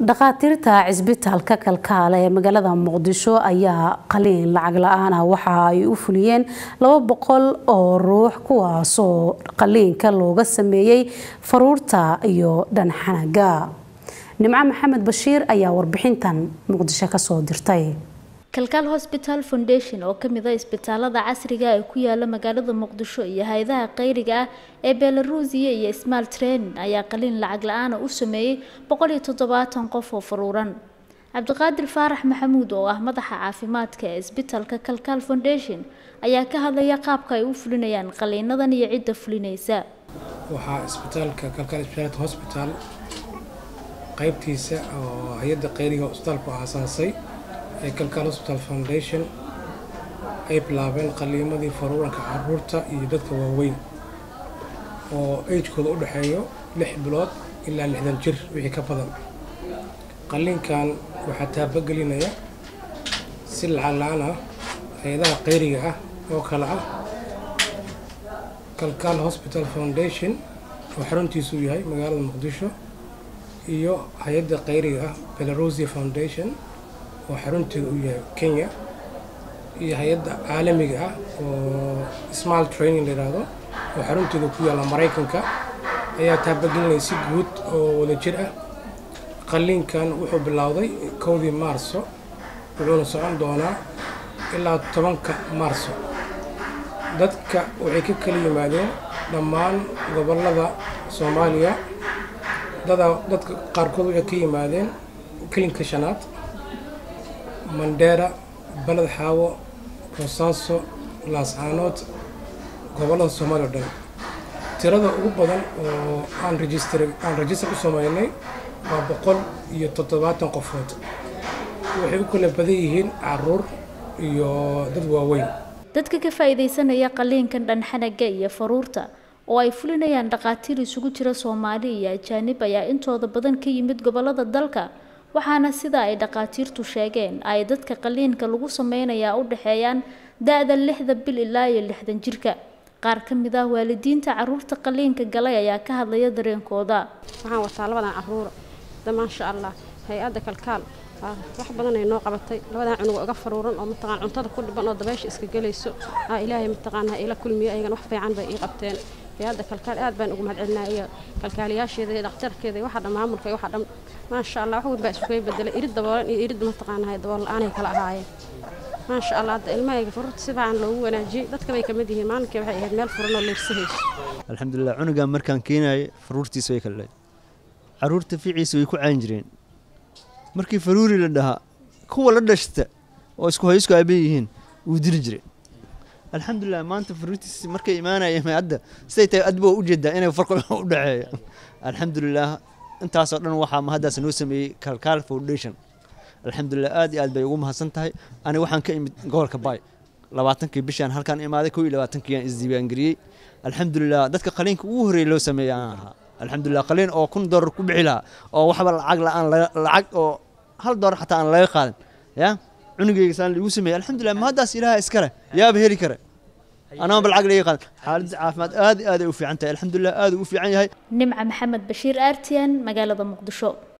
dhakhaatiirta cisbitaalka kalkaale ee magaalada muqdisho ayaa qaliin lacag la-aan ah waxa ay u fuliyeen laba boqol oo ruux kuwaasoo qaliinka looga sameeyey faruurta iyo dhanxanaga nimco maxamed bashiir ayaa warbixintan muqdisho kasoo dirtay kalkaal hosbital foundation oo kamid a isbitaalada casriga ee ku yaala magaalada muqdisho iyo hay-adaha kheyriga ah ee belarusiya iyo smal training ayaa qaliin lacag la-aana u sameeyey boqol iyo toddobaatan qof oo faruuran cabdiqaadir faarax maxamuud oo ah madaxa caafimaadka ee isbitaalka kalkaal foundation ayaa ka hadlaya qaabka ay u fulinayaan qaliinadan iyo cidda fulinaysa waxaa isbitaalka kalkaal speciality hospital qaybtiisa oo hay-adda kheyriga isbitaalku aasaasay ee kalkaal hospital foundation ay bilaabeen qaliimadii faruuranka caruurta iyo dadka waaweyn oo agekooda u dhexeeyo lix bilood ilaa lixdan jir wixii ka badan qaliinkan waxaa taabagelinaya si lacag la-aan ah hay-adaha kheyriga ah oo kale ah kalkaal hospital foundation oo xaruntiisu yahay magaalada muqdisho iyo hay-adda kheyriga ah belarusia foundation oo xarunteeda u yahay kenya iyo hay-adda caalamiga ah oo smal training layidhaahdo oo xarunteeda ku yaalla maraykanka ayaa taabagelinaya si guud oo wada jir ah qaliinkan wuxuu bilowday kowdii maarso wuxuuna socon doonaa ilaa tobanka maarso dadka waxay ka kala yimaadeen dhammaan gobollada soomaaliya dada dadka qaarkood waxay ka yimaadeen kelinka shanaad mandheera baled xaawo boosaaso laascaanood gobollada soomaaliya o dhan tirada ugu badan oo aan rejistar aan rejistar u sameynay waa boqol iyo toddobaatan qofood waxay u kala badan yihiin caruur iyo dad waaweyn dadka ka faa-iideysanaya qaliinkan dhanxanaga iyo faruurta oo ay fulinayaan dhakhaatiir isugu jira soomaali iyo ajaanib ayaa intooda badan ka yimid gobollada dalka waxaana sida ay dhakhaatiirtu sheegeen ay dadka qaliinka lagu sameynayaa u dhexeeyaan da-da lixda bil ilaa iyo lixdan jirka qaar ka mid ah waalidiinta caruurta qaliinka galay ayaa ka hadlaya dareenkooda waxaan wataa labadan caruura da maasha allah hay-adda kalkaal wax badan ay noo qabatay labadan cunug iga faruuran oo mataqaan cuntada ku dhiban oo dabeesha iska gelayso aa ilaahay mataqaan ha ila kulmiyo ayagan wax fiican bay ii qabteen hay-adda kalkaal aad baan ugu mahadcelinaa iyo kalkaaliyaasheeda iyo dhakhtarkeeda iyo waxa dhan maamulka iyo waxa dhan maasha allah wax weyn baa isugay bedelay irid daboolan iyo irid mataqaanahay dabool la-aanay kala ahaayeen maasha allah hadda ilmahayga faruurta si fiican loogu wanaajiyey dadka bay kamid yihiin maalinkii waxay ahayd meel furan oo leersahayso alxamdulilah cunugan markaan keenayay faruurtiisa way kala leed caruurta ficiisa way ku caan jireen markii faruuri la dhahaa kuwa la dhashta oo isku haysku aaban yihiin wuu dili jiray alxamdulilah maanta faruurtiisa markay imaanayeen hadda siday tahay adba waa ujeedaa inay farqi u dhexeeya alxamdulilah intaasoo dhan waxaa mahaddaas noo sameeyey kalkaal foundation alxamdulilah aad iyo aad bay ugu mahadsan tahay ani waxaan ka imid gobolka baay labaatankii bishaan halkaan imaaday kow iyo labaatankii aan isdiiwaangeliyey alxamdulilah dadka qaliinka ugu horreeya loo sameeyay aan ahaa alxamdulilah qaliin oo kun doolar ku bixi lahaa oo waxba lacag la-aan lacag oo hal doolar xataa aan laga qaadan ya cunugeyga saan liigu sameeyey alxamdulilah mahaddaas ilaaha iskale yaaba heli kare anaaba lacag laga qaadan xaaladda caafimaad aad iyo aad ay u fiican tahay alxamdulilah aad u fiican yahay nimca maxamed bashiir artian magaalada muqdisho